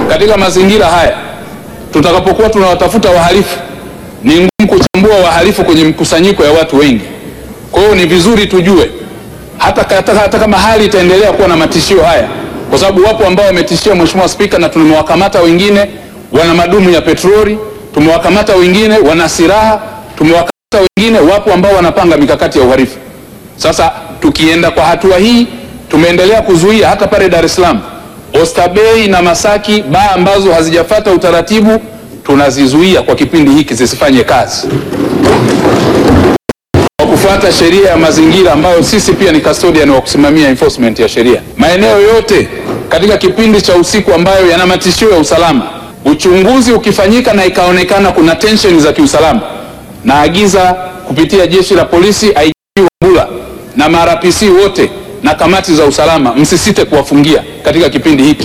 katika mazingira haya tutakapokuwa tunawatafuta wahalifu, ni ngumu kuchambua wahalifu kwenye mkusanyiko ya watu wengi. Kwa hiyo ni vizuri tujue hata, hata, hata kama hali itaendelea kuwa na matishio haya, kwa sababu wapo ambao wametishia Mheshimiwa Spika, na tumewakamata wengine wana madumu ya petroli, tumewakamata wengine wana silaha, tumewakamata wengine, wapo ambao wanapanga mikakati ya uhalifu. Sasa tukienda kwa hatua hii, tumeendelea kuzuia hata pale Dar es Salaam, Oysterbay na Masaki, baa ambazo hazijafata utaratibu tunazizuia kwa kipindi hiki zisifanye kazi kwa kufuata sheria ya mazingira ambayo sisi pia ni custodian wa kusimamia enforcement ya sheria. Maeneo yote katika kipindi cha usiku ambayo yana matishio ya usalama, uchunguzi ukifanyika na ikaonekana kuna tension za kiusalama, naagiza kupitia jeshi la polisi, IGP Wambura na marapc wote na kamati za usalama, msisite kuwafungia katika kipindi hiki.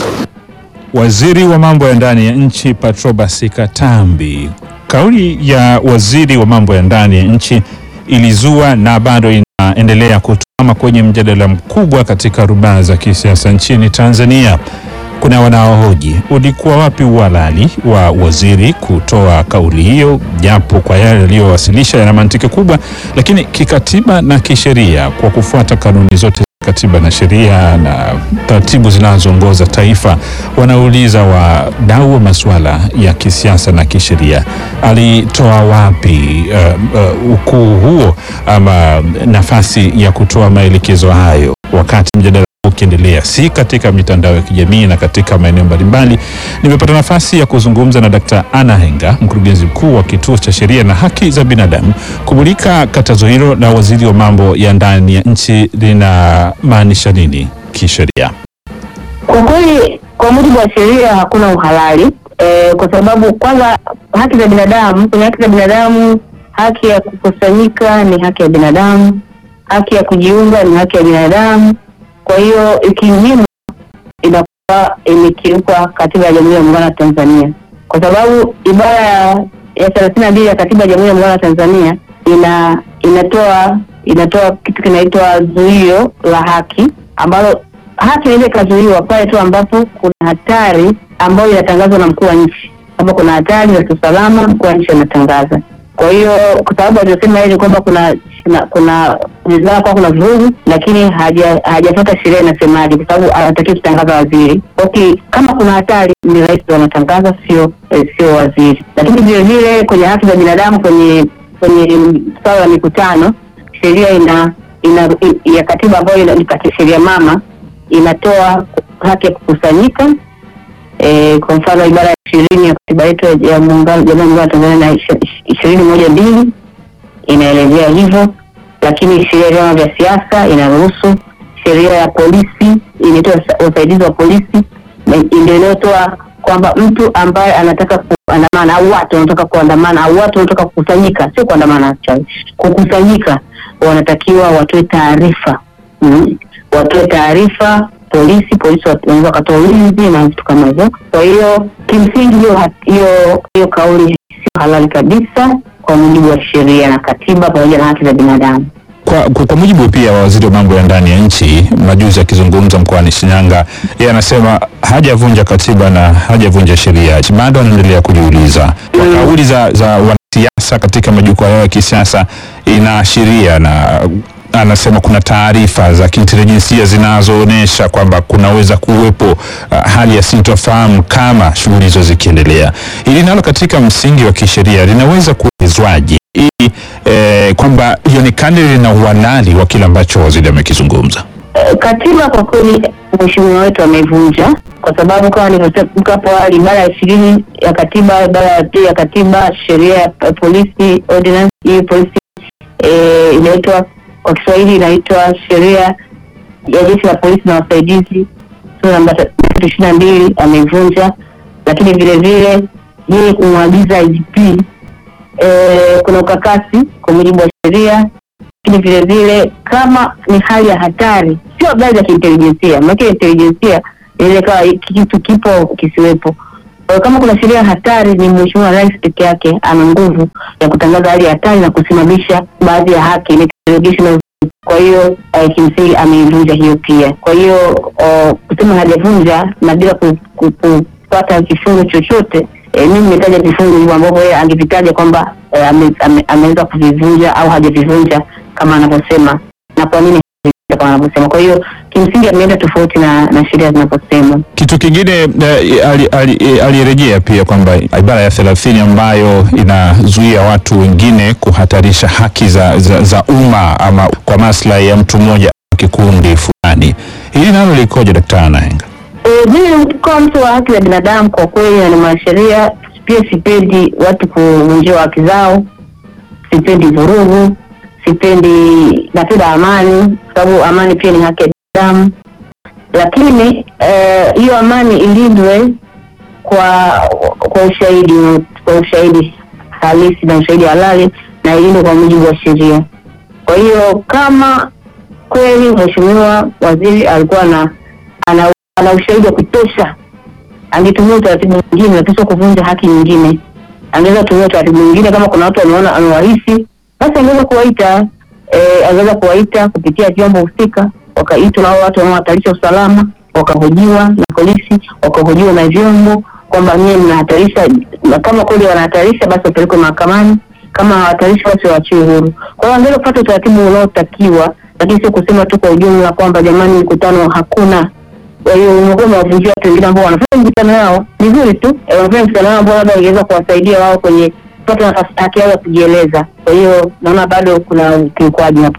Waziri wa mambo ya ndani ya nchi Patrobas Katambi. Kauli ya waziri wa mambo ya ndani ya nchi ilizua na bado inaendelea kutama kwenye mjadala mkubwa katika rubaa za kisiasa nchini Tanzania. Kuna wanaohoji ulikuwa wapi uhalali wa waziri kutoa kauli hiyo, japo kwa yale yaliyowasilisha yana mantiki kubwa, lakini kikatiba na kisheria, kwa kufuata kanuni zote katiba na sheria na taratibu zinazoongoza taifa, wanauliza wadau wa masuala ya kisiasa na kisheria, alitoa wapi uh, uh, ukuu huo ama nafasi ya kutoa maelekezo hayo wakati mjadala ukiendelea si katika mitandao ya kijamii na katika maeneo mbalimbali. Nimepata nafasi ya kuzungumza na Dkt. Anna Henga, mkurugenzi mkuu wa Kituo cha Sheria na Haki za Binadamu, kumulika katazo hilo la waziri wa mambo ya ndani ya nchi linamaanisha nini kisheria. Kwa kweli, kwa mujibu wa sheria hakuna uhalali e, kwa sababu kwanza haki za binadamu, kwenye haki za binadamu, haki ya kukusanyika ni haki ya binadamu, haki ya kujiunga ni haki ya binadamu. Kwa hiyo ikinyimwa inakuwa imekiuka katiba ya Jamhuri ya Muungano wa Tanzania, kwa sababu ibara ya ya thelathini na mbili ya katiba ya Jamhuri ya Muungano wa Tanzania ina inatoa inatoa kitu kinaitwa zuio la haki, ambalo haki inaweza ikazuiwa pale tu ambapo kuna hatari ambayo inatangazwa na mkuu wa nchi. Kama kuna hatari za kiusalama, mkuu wa nchi anatangaza. Kwa hiyo kwa sababu aliosema yeye ni kwamba kuna kuna kuna inawezekana kuwa kuna vurugu, lakini haja hajafuata sheria inasemaje, kwa sababu anatakiwa kutangaza waziri. Okay, kama kuna hatari ni rais ndo anatangaza, sio eh, sio waziri. Lakini vile vile kwenye haki za binadamu, kwenye kwenye swala la mikutano, sheria ina ina i- ya katiba ambayo ina- ni kati- sheria mama inatoa haki ya kukusanyika eh, kwa mfano ibara ya ishirini ya katiba yetu ya- ya muungano Jamhuri ya Muungano wa Tanzania na ishi- ishirini moja mbili inaelezea hivyo, lakini sheria ya vyama vya siasa inaruhusu. Sheria ya polisi inaitwa sa- usaidizi wa polisi na ndio inayotoa kwamba mtu ambaye anataka kuandamana au watu wanataka kuandamana au watu wanataka kukusanyika, sio kuandamana, sorry, kukusanyika, wanatakiwa watoe taarifa mm. watoe taarifa polisi, polisi wat- wanaweza wakatoa ulinzi na vitu kama hivyo. Kwa hiyo kimsingi hiyo hat- hiyo hiyo kauli sio halali kabisa kwa mujibu wa sheria na katiba pamoja na haki za binadamu. Kwa, kwa, kwa mujibu pia wa waziri wa mambo ya ndani ya nchi majuzi akizungumza mkoani Shinyanga, yeye anasema hajavunja katiba na hajavunja sheria. Bado anaendelea kujiuliza kwa kauli za, za wanasiasa katika majukwaa yao ya kisiasa inaashiria na anasema kuna taarifa za kiintelijensia zinazoonyesha kwamba kunaweza kuwepo uh, hali ya sintofahamu kama shughuli hizo zikiendelea. Hili nalo katika msingi wa kisheria linaweza kuelezwaje ili eh, kwamba ionekane lina uhalali wa kile ambacho waziri amekizungumza. Eh, Katiba kwa kweli mheshimiwa wetu ameivunja kwa sababu kama nilivyosema hapo awali, ibara ya ishirini ya katiba, ibara ya pili ya katiba, sheria ya p- polisi ordinance, hii polisi eh, inaitwa kwa Kiswahili inaitwa sheria ya jeshi la polisi na wasaidizi sura namba ishirini na mbili ameivunja, lakini vile vile yeye kumwagiza IGP eh, kuna ukakasi kwa mujibu wa sheria lakini vile vile kama ni hali ya hatari, sio habari za kiintelijensia, maana intelijensia inaweza ikawa kitu kipo kisiwepo. Kwa hiyo kama kuna sheria ya hatari, ni Mheshimiwa Rais peke yake ana nguvu ya kutangaza hali ya hatari na kusimamisha baadhi ya haki inaitwa derogation of kwa hiyo eh, kimsingi ameivunja hiyo pia. Kwa hiyo oh, kusema hajavunja na bila ku, ku, ku, kupata kifungo chochote e, mimi nimetaja vifungo hivyo ambavyo yeye angevitaja kwamba e, ame, ame, ameweza kuvivunja au hajavivunja kama anavyosema na kwa nini hajavivunja kama anavyosema. Kwa hiyo kimsingi ameenda tofauti na, na sheria zinavyosema. Kitu kingine eh, ali- ali- eh, alirejea pia kwamba ibara ya thelathini ambayo inazuia watu wengine kuhatarisha haki za, za, za umma ama kwa maslahi ya mtu mmoja au kikundi fulani, hili nalo likoje, Daktari Nahenga? E, mimi kama mtu wa haki za binadamu kwa kweli na ni mwanasheria, pia sipendi watu kuvunjiwa haki zao, sipendi vurugu, sipendi, napenda amani, kwa sababu amani pia ni haki ya binadamu, lakini eh, hiyo amani ilindwe kwa kwa ushahidi kwa ushahidi halisi na ushahidi halali na ilindwe kwa mujibu wa sheria. Kwa hiyo kama kweli mheshimiwa waziri alikuwa na ana, ana ushahidi wa kutosha, angetumia utaratibu mwingine, lakini sio kuvunja haki nyingine. Angeweza kutumia utaratibu mwingine, kama kuna watu wameona amewahisi, basi angeweza kuwaita eh, angeweza kuwaita kupitia vyombo husika, wakaitwa hao watu wanaohatarisha usalama, wakahojiwa na polisi, wakahojiwa na vyombo kwamba nyie mnahatarisha, na kama kweli wanahatarisha, basi wapelekwe mahakamani kama hawatarishi basi waachiwe huru. Kwa hiyo angeweza kupata utaratibu unaotakiwa, lakini sio kusema tu kwa ujumla kwamba jamani, mkutano hakuna. Kwa hiyo umekuwa umewavunjia watu wengine ambao wanafanya mikutano yao vizuri tu, eh, wanafanya mikutano yao ambao labda ingeweza kuwasaidia wao kwenye kupata nafasi haki yao ya kujieleza. Kwa hiyo naona bado kuna ukiukwaji hapo.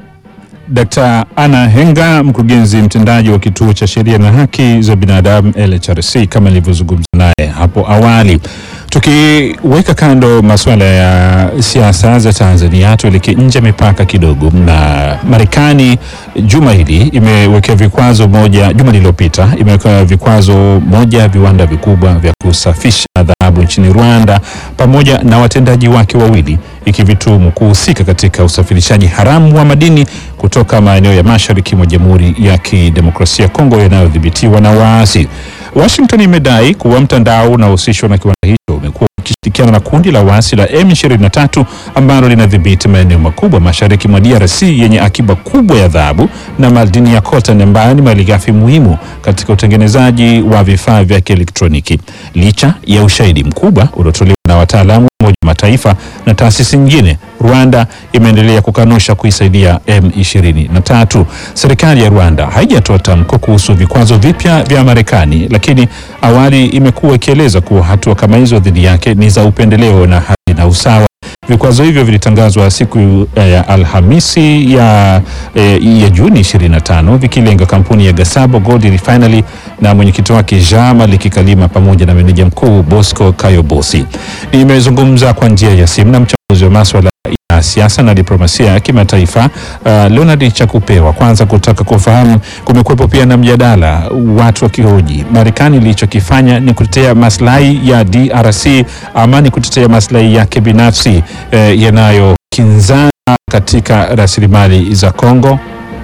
Dkt. Anna Henga, mkurugenzi mtendaji wa Kituo cha Sheria na Haki za Binadamu LHRC, kama nilivyozungumza naye hapo awali. Tukiweka kando masuala ya siasa za Tanzania, tuelekee nje ya mipaka kidogo. Na Marekani juma hili imewekea vikwazo moja, juma lililopita imeweka vikwazo moja ya viwanda vikubwa vya kusafisha dhahabu nchini Rwanda pamoja na watendaji wake wawili ikivituhumu kuhusika katika usafirishaji haramu wa madini kutoka maeneo ya mashariki mwa Jamhuri ya Kidemokrasia ya Kongo yanayodhibitiwa na waasi. Washington imedai kuwa mtandao unaohusishwa na kiwanda hicho umekuwa ukishirikiana na kundi la waasi la M23 ambalo linadhibiti maeneo makubwa mashariki mwa DRC yenye akiba kubwa ya dhahabu na madini ya coltan ambayo ni malighafi muhimu katika utengenezaji wa vifaa vya kielektroniki. Licha ya ushahidi mkubwa uliotolewa na wataalamu wa Umoja wa Mataifa na taasisi nyingine, Rwanda imeendelea kukanusha kuisaidia M23. Serikali ya Rwanda haijatoa tamko kuhusu vikwazo vipya vya Marekani, lakini awali imekuwa ikieleza kuwa hatua kama hizo dhidi yake ni za upendeleo na haki na usawa. Vikwazo hivyo vilitangazwa siku eh, ya Alhamisi ya, eh, ya Juni 25 vikilenga kampuni ya Gasabo Gold Refinery na mwenyekiti wake Jean Malik Kalima pamoja na meneja mkuu Bosco Kayobosi. Nimezungumza kwa njia ya simu na mchambuzi wa maswala ya siasa na diplomasia ya kimataifa uh, Leonard Chakupewa, kwanza kutaka kufahamu, kumekuwepo pia na mjadala, watu wakihoji Marekani ilichokifanya ni kutetea maslahi ya DRC ama ni kutetea maslahi yake binafsi eh, yanayokinzana katika rasilimali za Kongo.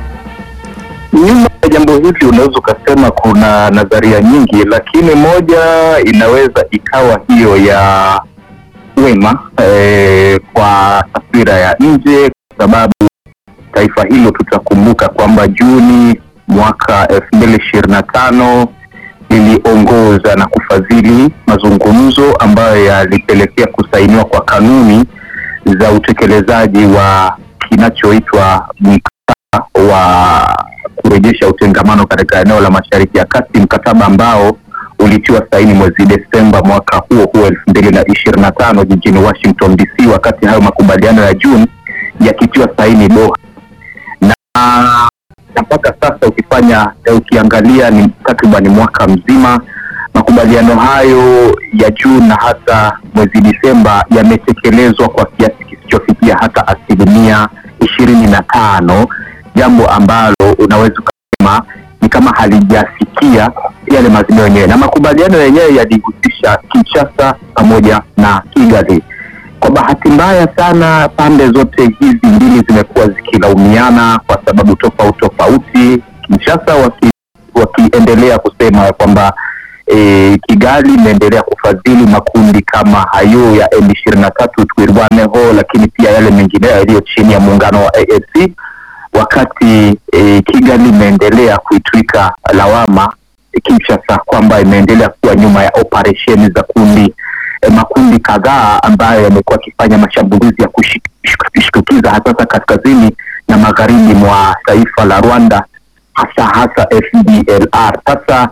Nyuma ya jambo hili unaweza ukasema kuna nadharia nyingi, lakini moja inaweza ikawa hiyo ya wema eh, kwa taswira ya nje, kwa sababu taifa hilo tutakumbuka kwamba Juni mwaka elfu mbili ishirini na tano liliongoza na kufadhili mazungumzo ambayo yalipelekea kusainiwa kwa kanuni za utekelezaji wa kinachoitwa mkataba wa kurejesha utengamano katika eneo la Mashariki ya Kati, mkataba ambao ulitiwa saini mwezi Desemba mwaka huo huo elfu mbili na ishirini na tano jijini Washington DC, wakati hayo makubaliano ya Juni yakitiwa saini Doha na na mpaka sasa ukifanya ukiangalia ni takriban mwaka mzima makubaliano hayo ya Juni na hata mwezi Disemba yametekelezwa kwa kiasi kisichofikia hata asilimia ishirini na tano jambo ambalo unaweza ukasema ni kama halijafikia yale maazimio yenyewe, na makubaliano yenyewe yalihusisha Kinshasa pamoja na Kigali. Kwa bahati mbaya sana, pande zote hizi mbili zimekuwa zikilaumiana kwa sababu tofauti tofauti. Kinshasa waki, wakiendelea kusema ya kwamba e, Kigali imeendelea kufadhili makundi kama hayo ya M23 Twirwaneho, lakini pia yale mengineyo yaliyo chini ya muungano wa AFC, wakati e, Kigali imeendelea kuitwika lawama Kinshasa kwamba imeendelea kuwa nyuma ya operesheni za kundi eh, makundi kadhaa ambayo yamekuwa yakifanya mashambulizi ya kushtukiza hasa kaskazini na magharibi mwa taifa la Rwanda hasa hasa FDLR. Sasa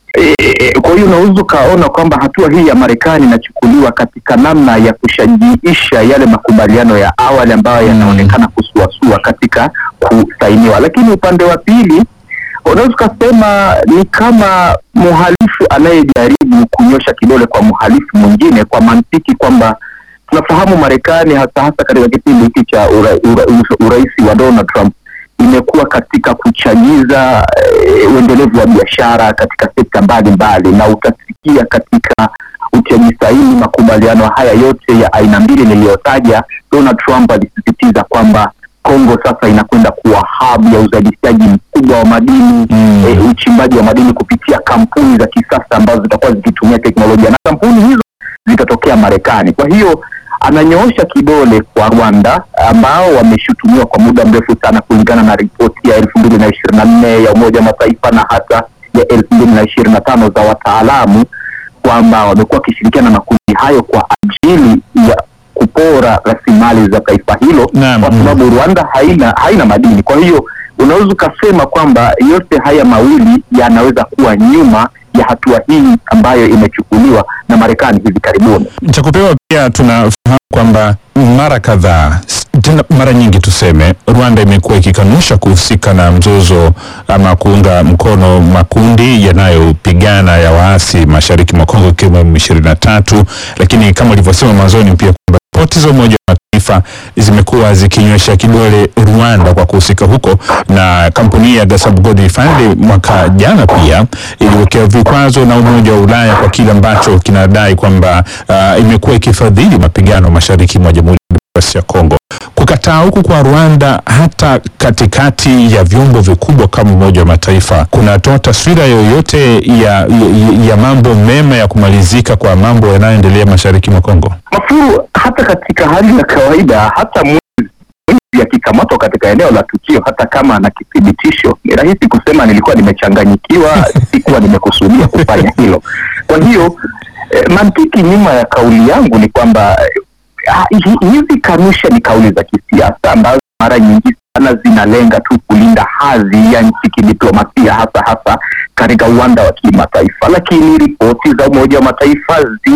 e, kwa hiyo unaweza ukaona kwamba hatua hii ya Marekani inachukuliwa katika namna ya kushajiisha yale makubaliano ya awali ambayo yanaonekana kusuasua katika kusainiwa, lakini upande wa pili unaweza ukasema ni kama mhalifu anayejaribu kunyosha kidole kwa mhalifu mwingine, kwa mantiki kwamba tunafahamu Marekani hasa hasa katika kipindi hiki cha ura, ura, urais wa Donald Trump imekuwa katika kuchagiza eh, uendelevu wa biashara katika sekta mbalimbali, na utasikia katika utiaji saini makubaliano haya yote ya aina mbili niliyotaja, Donald Trump alisisitiza kwamba Kongo sasa inakwenda kuwa hub ya uzalishaji mkubwa wa madini mm. E, uchimbaji wa madini kupitia kampuni za kisasa ambazo zitakuwa zikitumia teknolojia na kampuni hizo zitatokea Marekani. Kwa hiyo ananyoosha kidole kwa Rwanda ambao wameshutumiwa kwa muda mrefu sana, kulingana na ripoti ya elfu mbili na ishirini na nne ya Umoja wa Mataifa na hata ya elfu mbili na ishirini na tano za wataalamu kwamba wamekuwa wakishirikiana na makundi hayo kwa ajili ya kupora rasilimali za taifa hilo Naam. kwa sababu Rwanda haina haina madini. Kwa hiyo unaweza ukasema kwamba yote haya mawili yanaweza kuwa nyuma ya hatua hii ambayo imechukuliwa na Marekani hivi karibuni. cha kupewa pia tunafahamu kwamba mara kadhaa s- tena mara nyingi tuseme, Rwanda imekuwa ikikanusha kuhusika na mzozo ama kuunga mkono makundi yanayopigana ya waasi mashariki mwa Kongo ikiwemo M23, lakini kama ulivyosema mwanzoni pia kwamba ripoti za Umoja wa Mataifa zimekuwa zikinywesha kidole Rwanda kwa kuhusika huko, na kampuni ya Gasab Gold Refinery mwaka jana pia iliwekewa vikwazo na Umoja wa Ulaya kwa kile ambacho kinadai kwamba uh, imekuwa ikifadhili mapigano mashariki mwa Jamhuri ya Kidemokrasia ya Kongo. Kukataa huku kwa Rwanda hata katikati ya vyombo vikubwa kama Umoja wa Mataifa kunatoa taswira yoyote ya, ya, ya mambo mema ya kumalizika kwa mambo yanayoendelea mashariki mwa Kongo? Mafuru, hata katika hali ya kawaida, hata mwizi mwizi akikamatwa katika eneo la tukio, hata kama ana kithibitisho, ni rahisi kusema nilikuwa nimechanganyikiwa, sikuwa nimekusudia kufanya hilo. Kwa hiyo eh, mantiki nyuma ya kauli yangu ni kwamba eh, ah, hi- hizi kanusha ni kauli za kisiasa ambazo mara nyingi sana zinalenga tu kulinda hadhi ya nchi kidiplomasia, hasa hasa katika uwanda wa kimataifa, lakini ripoti za Umoja wa Mataifa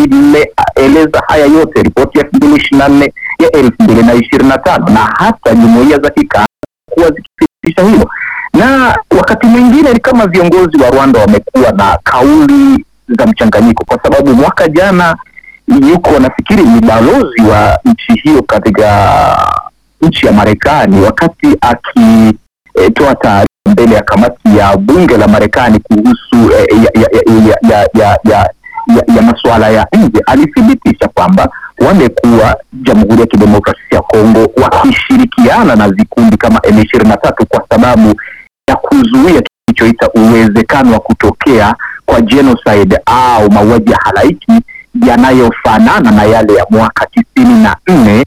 zimeeleza haya yote, ripoti ya elfu mbili ishirini na nne ya elfu mbili na ishirini na tano na hata jumuiya za kikanda kuwa zikithibitisha hilo, na wakati mwingine ni kama viongozi wa Rwanda wamekuwa na kauli za mchanganyiko, kwa sababu mwaka jana yuko nafikiri ni balozi wa nchi hiyo katika nchi ya Marekani wakati akitoa taarifa mbele ya kamati ya bunge la Marekani kuhusu eh, ya, ya, ya, ya, ya, ya, ya, ya masuala ya nje alithibitisha kwamba wamekuwa Jamhuri ya Kidemokrasia ya Kongo wakishirikiana na vikundi kama M23 kwa sababu ya kuzuia kilichoita uwezekano wa kutokea kwa genocide au mauaji ya halaiki yanayofanana na yale ya mwaka tisini na nne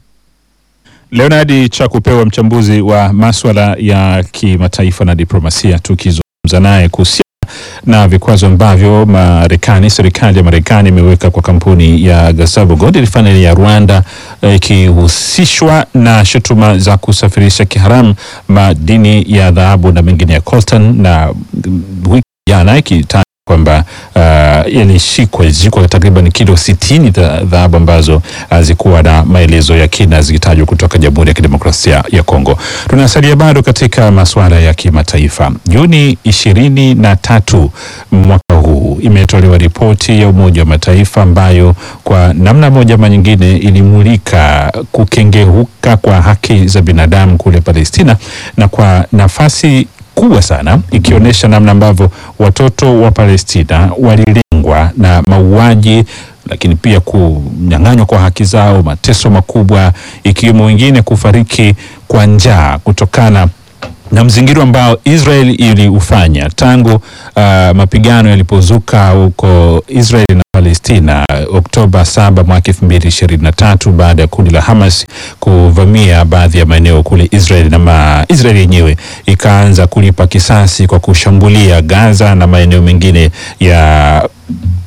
Leonard Chakupewa, mchambuzi wa maswala ya kimataifa na diplomasia, tukizungumza naye kuhusiana na vikwazo ambavyo Marekani, serikali ya Marekani imeweka kwa kampuni ya Gasabo Gold Refinery ya Rwanda eh, ikihusishwa na shutuma za kusafirisha kiharamu madini ya dhahabu na mengine ya coltan, na mm, wiki jana ikitaja kwamba uh, yalishikwa ilishikwa takriban kilo sitini za dhahabu ambazo hazikuwa na maelezo ya kina zikitajwa kutoka Jamhuri ya Kidemokrasia ya Kongo. Tunasalia bado katika masuala ya kimataifa. Juni ishirini na tatu mwaka huu imetolewa ripoti ya Umoja wa Mataifa ambayo kwa namna moja ama nyingine ilimulika kukengeuka kwa haki za binadamu kule Palestina na kwa nafasi kubwa sana ikionyesha namna ambavyo watoto wa Palestina walilengwa na mauaji, lakini pia kunyang'anywa kwa haki zao, mateso makubwa, ikiwemo wengine kufariki kwa njaa kutokana na mzingiro ambao Israel iliufanya tangu uh, mapigano yalipozuka huko Israel na Palestina Oktoba 7 mwaka 2023 baada ya kundi la Hamas kuvamia baadhi ya maeneo kule Israel na ma Israel yenyewe ikaanza kulipa kisasi kwa kushambulia Gaza na maeneo mengine ya huko Palestina.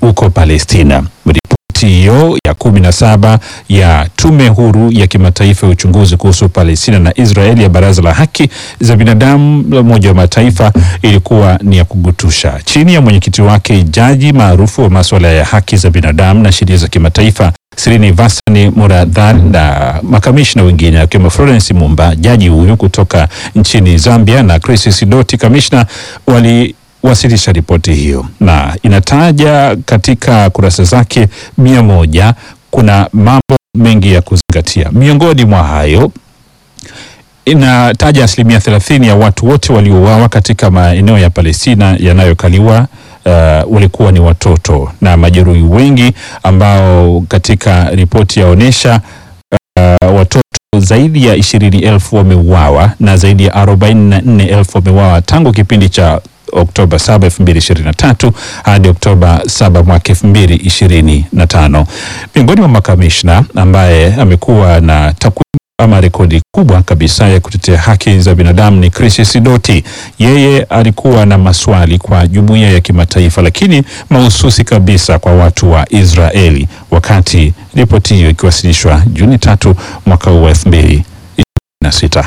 Palestina. Ripoti hiyo ya kumi na saba ya Tume Huru ya Kimataifa ya Uchunguzi kuhusu Palestina na Israeli ya Baraza la Haki za Binadamu la Umoja wa Mataifa ilikuwa ni ya kugutusha. Chini ya mwenyekiti wake, jaji maarufu wa masuala ya haki za binadamu na sheria za kimataifa Srinivasani Muradhan na makamishna wengine akiwemo Florence Mumba, jaji huyu kutoka nchini Zambia, na Chris Sidoti, kamishna wali wasilisha ripoti hiyo na inataja katika kurasa zake mia moja kuna mambo mengi ya kuzingatia. Miongoni mwa hayo inataja asilimia thelathini ya watu wote waliouawa katika maeneo ya Palestina yanayokaliwa uh, walikuwa ni watoto na majeruhi wengi ambao katika ripoti yaonyesha uh, watoto zaidi ya ishirini elfu wameuawa na zaidi ya arobaini na nne elfu wameuawa tangu kipindi cha Oktoba 7, 2023 hadi Oktoba 7 mwaka 2025. Miongoni mwa makamishna ambaye amekuwa na takwimu ama rekodi kubwa kabisa ya kutetea haki za binadamu ni Chris Sidoti. Yeye alikuwa na maswali kwa jumuiya ya kimataifa, lakini mahususi kabisa kwa watu wa Israeli, wakati ripoti hiyo ikiwasilishwa Juni tatu mwaka huu wa 2026.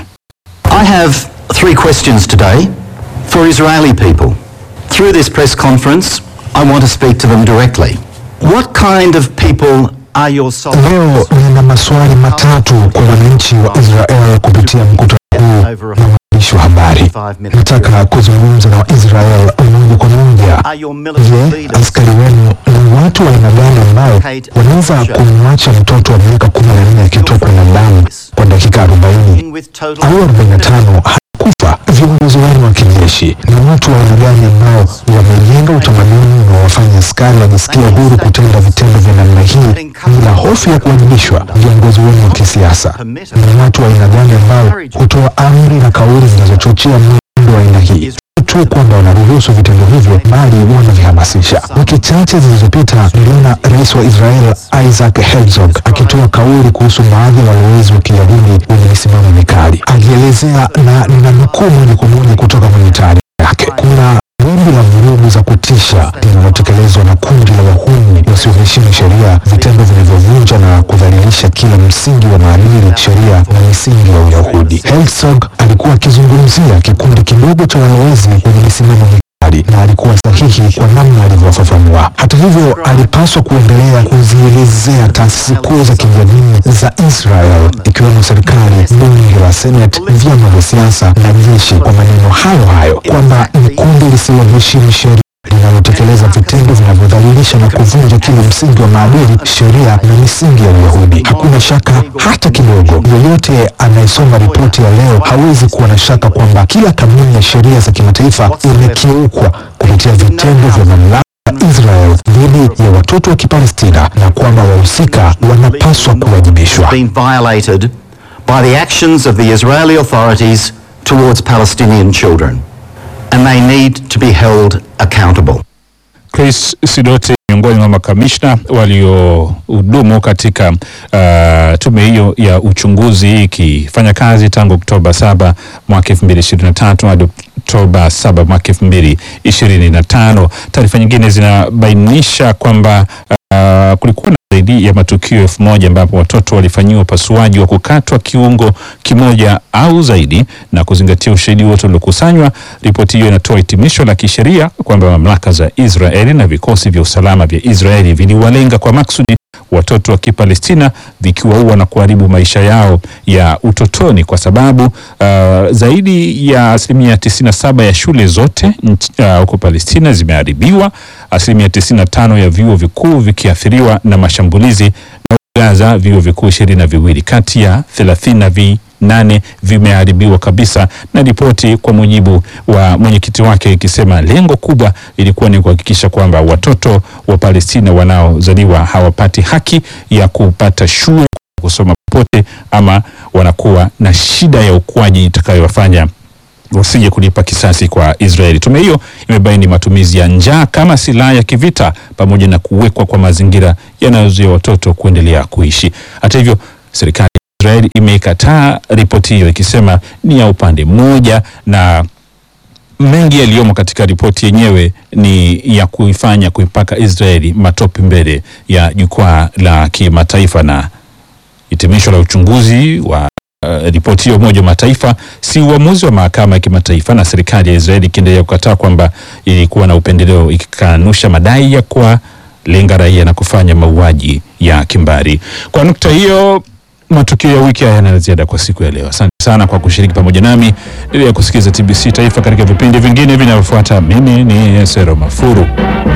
I have three questions today for Israeli people. Through this press conference, I want to speak to them directly. What kind of people are your soldiers? Leo nina maswali matatu kwa wananchi wa Israel kupitia mkutano huu na waandishi wa habari. Nataka kuzungumza na Waisrael moja kwa moja. Are your military Je, leaders askari wenu ni watu wa aina gani ambao wanaweza kumwacha mtoto wa miaka kumi na nne akitokwa na damu kwa dakika arobaini with total au arobaini na tano hakufa? Viongozi wenu wa kijeshi ni watu wa aina gani ambao wamejenga utamaduni unaowafanya askari wajisikia huru kutenda vitendo vya namna hii bila hofu ya kuwajibishwa? Viongozi wenu wa kisiasa ni watu wa aina gani ambao hutoa amri na kauli zinazochochea mwendo wa aina hii? Si tu kwamba wanaruhusu vitendo hivyo, bali wanavihamasisha. Wiki chache zilizopita niliona rais wa Israel Isaac Herzog akitoa kauli kuhusu baadhi ya walowezi wa Kiyahudi wenye misimamo mikali, akielezea na ninanukuu moja kwa moja kutoka kwenye taarifa yake, kuna wimbi la vurugu za kutisha linalotekelezwa na kundi la wahuni wasioheshimu sheria, vitendo vinavyovunja na kudhalilisha kila msingi wa maadili, sheria na misingi ya Uyahudi. Herzog alikuwa akizungumzia kikundi kidogo cha walowezi wenye misimamo mikali na alikuwa sahihi kwa namna alivyofafanua. Hata hivyo, alipaswa kuendelea kuzielezea taasisi kuu za kijamii za Israel ikiwemo serikali, bunge la Senate, vyama vya siasa na jeshi kwa maneno hayo hayo kwamba ni kundi lisiloheshimu sheria linalotekeleza vitendo vinavyodhalilisha na kuvunja kila msingi wa maadili, sheria na misingi ya Uyahudi. Hakuna shaka hata kidogo, yoyote anayesoma ripoti ya leo hawezi kuwa na shaka kwamba kila kanuni ya sheria za kimataifa imekiukwa kupitia vitendo vya mamlaka ya Israel dhidi ya watoto wa Kipalestina na kwamba wahusika wanapaswa kuwajibishwa. been violated by the actions of the Israeli authorities towards Palestinian children, and they need to be held accountable. Chris Sidoti miongoni mwa makamishna waliohudumu katika uh, tume hiyo ya uchunguzi ikifanya kazi tangu Oktoba 7 mwaka 2023 hadi Oktoba 7 mwaka 2025. Taarifa nyingine zinabainisha kwamba uh, kulikuwa na zaidi ya matukio elfu moja ambapo watoto walifanyiwa upasuaji wa kukatwa kiungo kimoja au zaidi, na kuzingatia ushahidi wote uliokusanywa, ripoti hiyo inatoa hitimisho la kisheria kwamba mamlaka za Israeli na vikosi vya usalama vya Israeli viliwalenga kwa maksudi watoto wa Kipalestina vikiwaua na kuharibu maisha yao ya utotoni, kwa sababu uh, zaidi ya asilimia 97 ya shule zote nch- uh, huko Palestina zimeharibiwa, asilimia 95 ya vyuo vikuu vikiathiriwa na mashambulizi na Gaza vyuo vikuu ishirini na viwili kati ya thelathini na vinane vimeharibiwa kabisa, na ripoti kwa mujibu wa mwenyekiti wake ikisema lengo kubwa ilikuwa ni kuhakikisha kwamba watoto wa Palestina wanaozaliwa hawapati haki ya kupata shule, kusoma popote, ama wanakuwa na shida ya ukuaji itakayowafanya wasije kulipa kisasi kwa Israeli. Tume hiyo imebaini matumizi ya njaa kama silaha ya kivita pamoja na kuwekwa kwa mazingira yanayozuia watoto kuendelea kuishi. Hata hivyo, serikali ya Israeli imeikataa ripoti hiyo ikisema ni ya upande mmoja na mengi yaliyomo katika ripoti yenyewe ni ya kuifanya kuipaka Israeli matope mbele ya jukwaa la kimataifa na hitimisho la uchunguzi wa uh, ripoti hiyo Umoja wa Mataifa si uamuzi wa mahakama ya kimataifa, na serikali ya Israeli ikiendelea kukataa kwamba ilikuwa na upendeleo, ikikanusha madai ya kuwalenga raia na kufanya mauaji ya kimbari. Kwa nukta hiyo, matukio ya wiki haya yana ziada kwa siku ya leo. Asante sana kwa kushiriki pamoja nami. Endelea kusikiliza TBC Taifa katika vipindi vingine vinavyofuata. Mimi ni Sero Mafuru.